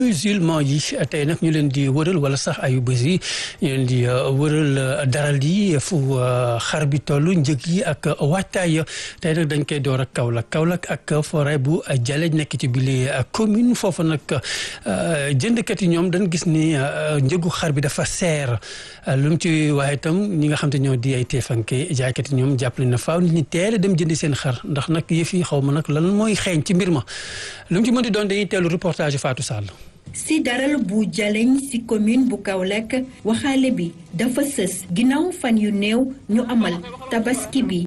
musulman yi tey nag ñu leen di wëral wala sax ayu bés yi ñu leen di wëral daral yi fu xar bi toll njëg yi ak waajtaay tey nag dañ koy door ak Kaolack Kaolack ak forêt bu Jaleñ nekk ci bile commune foofu nag jëndkat yi ñoom dañ gis ni njëgu xar bi dafa seer lu mu ci waaye itam ñi nga xam te ñoo di ay teefanke jaaykat yi ñoom jàppale na faaw nit ñi teel a dem jëndi seen xar ndax nag yëf yi xaw ma nag lan mooy xeeñ ci mbir ma lu mu ci mën di doon dañuy teelu reportage Fatou Sall si daral bu jaleñ si commune bu Kaolack waxaale bi dafa sës ginnaaw fan yu néew ñu amal tabaski bi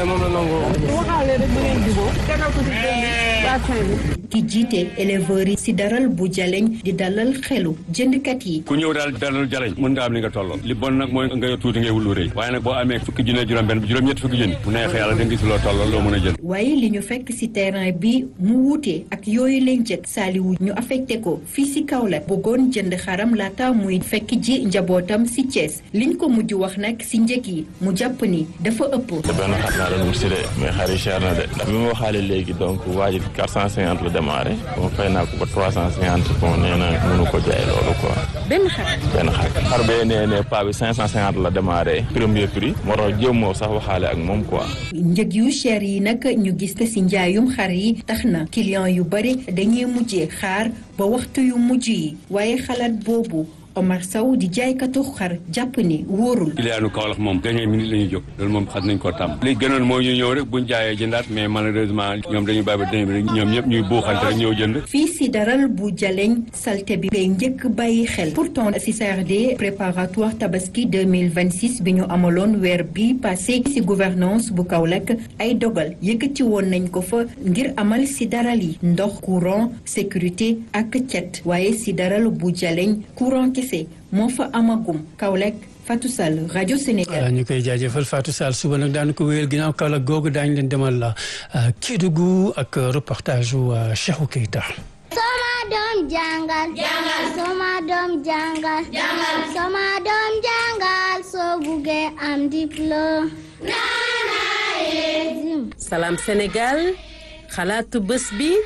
ki jiite éleveurs yi si daral bu jaleñ di dalal xelu jëndkat yi ku ñëw daal dalal jaleñ mën nga am li nga tolloo li bon nag mooy nga yor tuuti ngay wulu rëy waaye nag boo amee fukki junne juróom benn juróom-ñett fukki junne bu neexee yàlla da nga gis loo tolloo loo mën a jënd waaye li ñu fekk si terrain bi mu wuute ak yooyu leen jëkk saaliwu ñu affecté ko fii si Kaolack bëggoon jënd xaram laata muy fekk ji njabootam si Thiès liñ ko mujj wax nag si njëg yi mu jàpp ni dafa ëpp. te benn xar naa doon wut si de mais xar yi cher na de ndax bi ma waxaale léegi donc waa ji quatre cent cinquante la démarré bon fay naa ko ba trois cent cinquante bon nee na mënu ko jaay loolu quoi. benn xar. benn xar xar bee nee ne paa bi cinq cent cinquante la démarré premier prix moo tax jéem moo sax waxaale ak moom quoi. njëg yu cher yi nag ñu gis ko si njaayum xar yi tax na client yu bari dañuy mujjee xaar ba waxtu yu mujj yi waaye xalaat boobu Omar Sow di jaaykatu xar jàpp ni wóorul. kiliyaanu Kaolack moom dernière minute la ñuy jóg loolu moom xam nañ koo tàmm li gënoon moo ñu ñëw rek buñ jaayee jëndaat mais malheureusement ñoom dañuy bàyyi ba dernière minute ñoom ñëpp ñuy buuxante rek ñëw jënd fii si daral bu jaleñ salte bi ngay njëkk bàyyi xel pourtant si CRD préparatoire tabaski 2026 bi ñu amaloon weer bi passé si gouvernance bu Kaolack ay dogal yëkkati woon nañ ko fa ngir amal si daral yi ndox courant sécurité ak cet waaye si daral bu jaleñ courant kese moo fa amagum Kaolack Fatou Sall rajo Sénégal. voilà ñu koy jaajëfal Fatou Sall suba nag daanu ko wéyal ginnaaw Kaolack googu daañu leen demal la Kédougou ak reportage wu Cheikhou Keita. Soma doom jàngal. jàngal Soma doom jàngal. jàngal Soma doom jàngal soo buggee am diplôme. Salam Sénégal xalaatu bés bi